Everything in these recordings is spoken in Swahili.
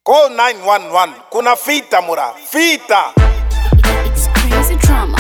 Call 911. Kuna fita mura. Fita. It's crazy drama.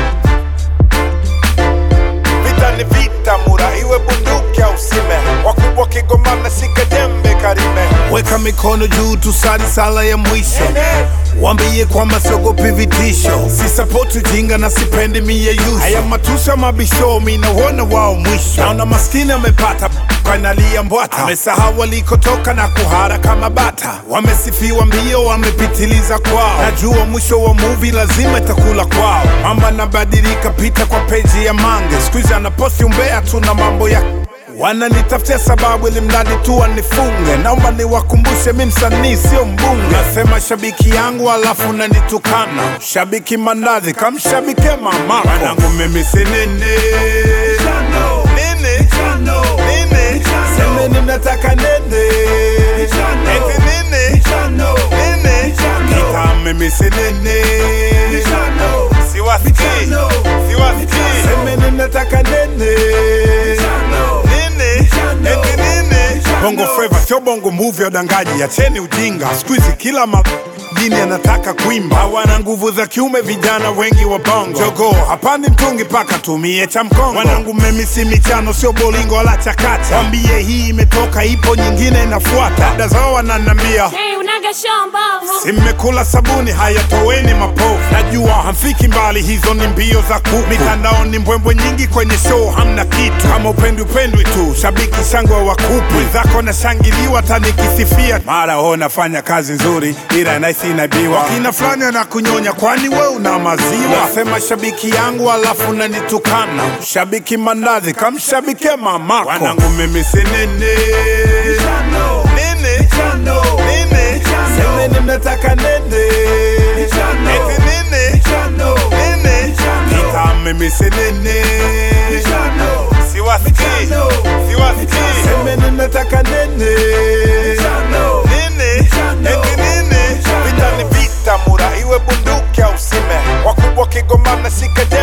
Vita ni vita mura. Iwe bunduki au sime. Wakubwa kigomana sika jembe karime. Weka mikono juu tusali sala ya mwisho Wambie kwamba siogopi vitisho Sisapoti ujinga na sipendi miyeyusho Haya matusha mabisho minauona wao mwisho Naona maskini amepata kanalia mbwata Amesahau walikotoka na kuhara kama bata Wamesifiwa mbio wamepitiliza kwao Najua mwisho wa movie lazima itakula kwao Mamba nabadilika pita kwa peji ya mange Squeeze anaposti umbea tu na mambo ya Wananitafutia sababu ili mradi tu wanifunge. Naomba niwakumbushe mi msanii sio mbunge. Nasema shabiki yangu alafu nanitukana. Shabiki mandazi kamshabike mamako. Wanangu mimi si nini nini nini, semeni mnataka nini eti nini nini, kita mimi si nini siwasikii siwasikii, semeni mnataka nini nini eti nini bongo flava sio bongo movie ya udangaji acheni ujinga siku hizi kila madini anataka kuimba hawana nguvu za kiume vijana wengi wa bongo jogo hapandi mtungi paka tumie cha mkongo wanangu mimi si michano sio bolingo wala chakacha wambie hii imetoka ipo nyingine inafuata dada zao wananambia Hey, unaga shamba. Si mmekula sabuni, haya toweni mapovu. Najua hamfiki mbali, hizo ni mbio za kuku. Mitandaoni mbwembwe nyingi, kwenye show hamna kitu. Kama upendi upendwi tu, shabiki shangwe wa kupu. Wenzako nashangiliwa, tanikisifia mara ho nafanya kazi nzuri, ila naisi inaibiwa. Kina fulani na kunyonya, kwani we una maziwa? Nasema shabiki yangu alafu nanitukana. Shabiki mandazi, kamshabike mamako. Wanangu mimi si nini nini nini, semeni mnataka nini eti nini nini, kita mimi si nini siwasikii siwasikii, semeni mnataka nini nini eti nini, Vita ni vita mura. Iwe bunduki au sime. Wakubwa kigomana sika